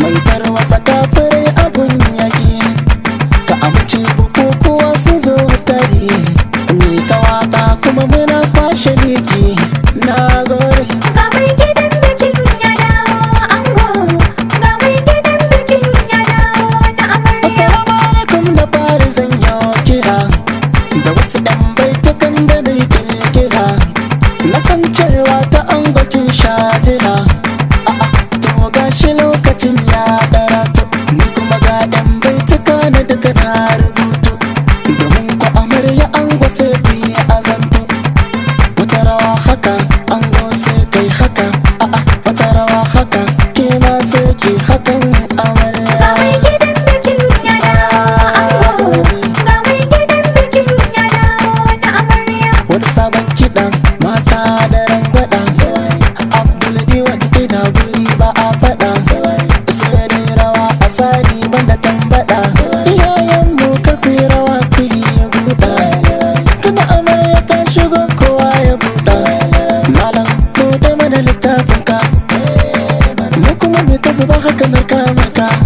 mai tarwasa kafirai abun yaki ka amince bukukuwa su zo tare mai ta waka kuma muna kwashe liki na gore Ga mai gidan bikin ya dawo ango Ga mai gidan bikin ya dawo na amarya Assalamu alaikum da fari zan yi kira da wasu ɗan baitukan da na kirkira na san cewa ta an bakin shajira a'a to gashi lokacin ya karatu ni kuma ga ɗan baituka na duka na rubutu domin ku amarya an gwase ku yi azanto wata rawa haka an sai kai haka a'a wata rawa haka ke ma sai ki hakan Ga amarya mai gidan bikin ya dawo ango Ga mai gidan bikin ya dawo na amarya wani sabon kiɗan mata da rangwada abdul diwan ina guri ba a faɗa sai dai rawa a sari banda tambada iyayen mu karfi rawa ku yi guda tuna amarya ta shigo kowa ya buɗa malam ko da mana littafin ka mu kuma mu ta zuba haka marka marka